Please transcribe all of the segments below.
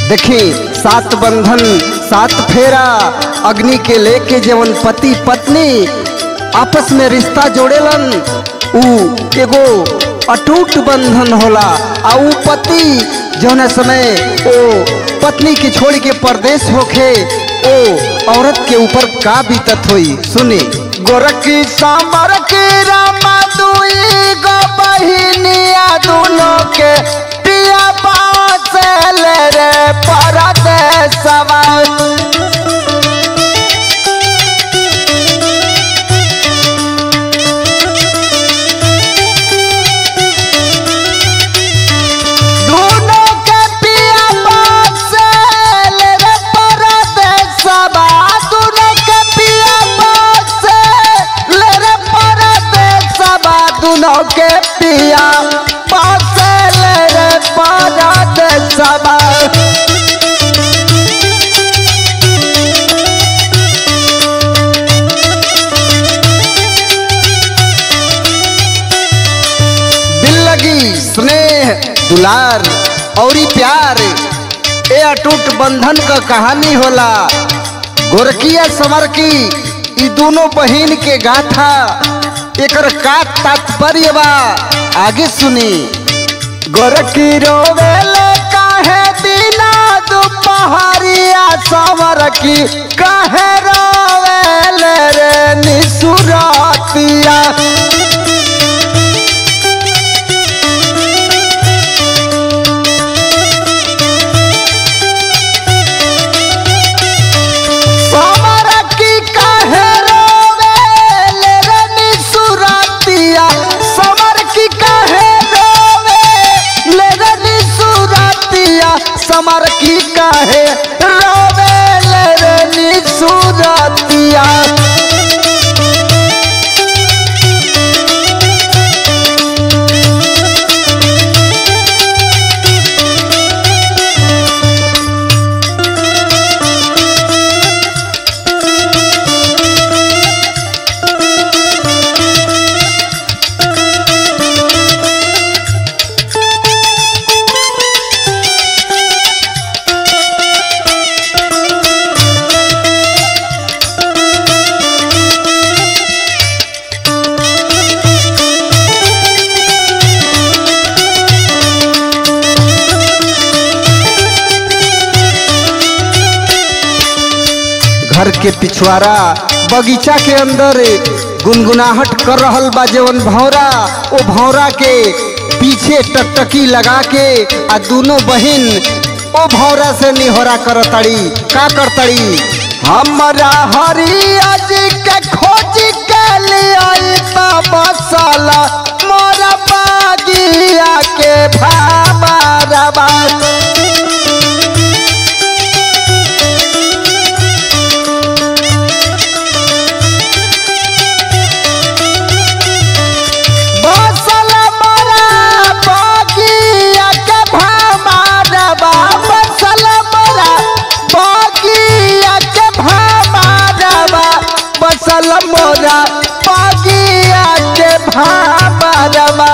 देखी सात बंधन सात फेरा अग्नि के लेके जवन पति पत्नी आपस में रिश्ता जोड़ेलन ऊ एगो अटूट बंधन होला आ ऊ पति जौन समय ओ पत्नी के छोड़ के परदेश होखे ओ औरत के ऊपर का बीतत होई सुनी गोरखी सांबर की रामा दुई गो बहिनिया दोनों के पिया बाचल रे परदेसवा दोनों के पिया बाचल रे परदेसवा दोनों के पिया बाचल रे परदेसवा दोनों के पिया बाचल रे परदेसवा दिल लगी स्नेह दुलार औरी प्यार ए अटूट बंधन का कहानी होला गोरकिया समर की ई दोनों बहिन के गाथा एकर का तात्पर्य बा आगे सुनी गोरकी रोवेले काहे दिना दुपहरिया समर की काहे रोवेले रे निसुरातिया समर की काहे रोवेले रे निसुरातिया समर की काहे रोवेले रे निसुरातिया समर की काहे रोवेले रे निसुरातिया घर के पिछवाड़ा बगीचा के अंदर गुनगुनाहट कर रहल बा जवन भौरा ओ भौरा के पीछे टकटकी लगा के आ दोनों बहिन ओ भौरा से निहोरा करतड़ी का करतड़ी हमरा हरिया जी के खोज के लिए मसाला मोरा बागिया के भाबा रबा बसल मोरा बगिया के भामारबा बसल मोरा बगिया के भामारबा बसल मोरा बगिया के भामारबा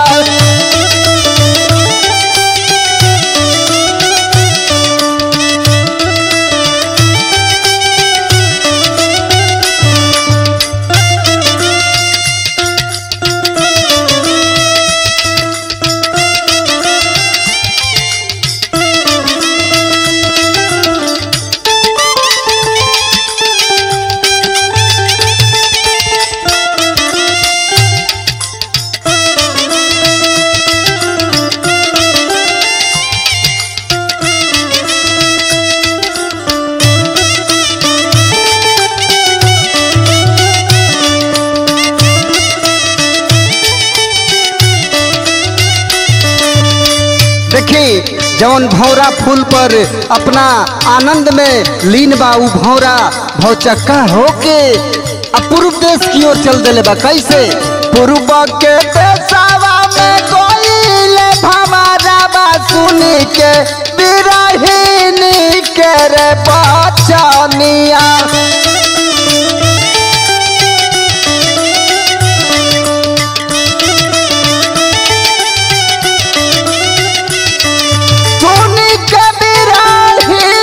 देखी जौन भौरा फूल पर अपना आनंद में लीन बा उ भौरा भौचक्का होके आ पूर्व देश की ओर चल देले बा कैसे पूर्व के देशवा में कोइले भमारा बा सुनी के बिरहिनी के रे बचनिया सुनी के बिरहिनी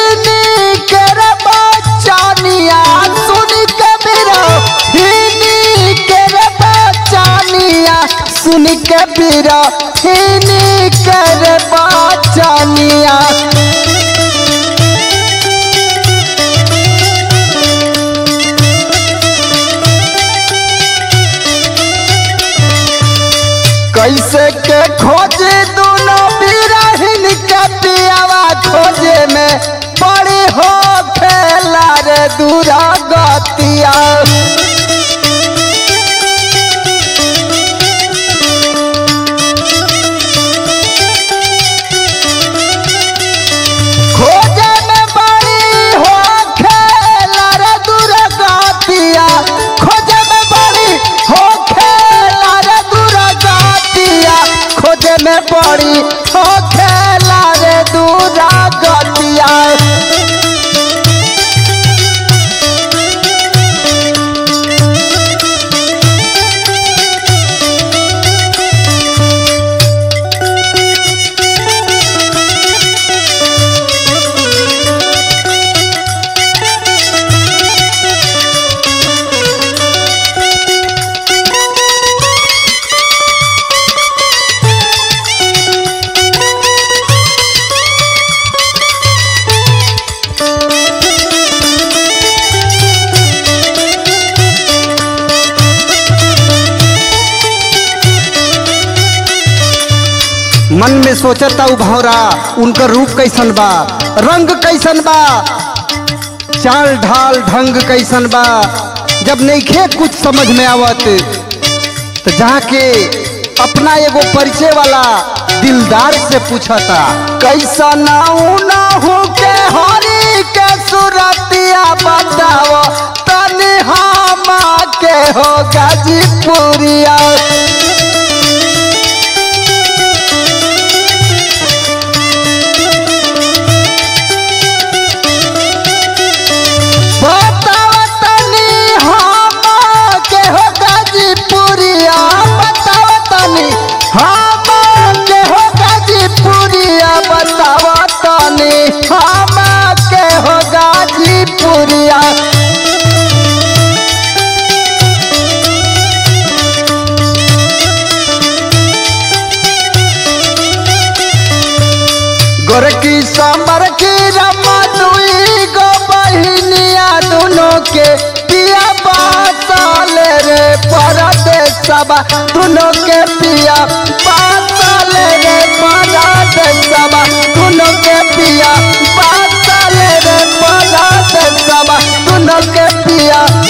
बीरा हिनी कर बाचनिया कैसे के खोजे दोनों बिरहिन के पियावा खोजे में बड़ी हो खेला रे दूरा गतिया खोजे में बड़ी हो खेला रे दूरा गतिया खोजे में बड़ी हो खेला रे दूरा गतिया खोजे में बड़ी हो खेला रे दूरा गतिया मन में सोचता उ भौरा उनकर रूप कैसन बा रंग कैसन बा चाल ढाल ढंग कैसन बा जब नईखे कुछ समझ में आवत तो जाके अपना एगो परिचय वाला दिलदार से पूछता कैसा नाऊ ना हो के हरी के सुरतिया बताओ तनी हम के हो गाजीपुरिया बताओ तनी हम के हो गाजीपुरिया बताओ तनी हम के हो गाजीपुरिया बताओ तनी हम के हो गाजीपुरिया गोरकी सांबर की रमा दुई गो बहिनिया दोनों के पिया बासाले रे परदेसबा दोनों के पिया बासाले रे परदेसबा दोनों के पिया बासाले रे परदेसबा दोनों के पिया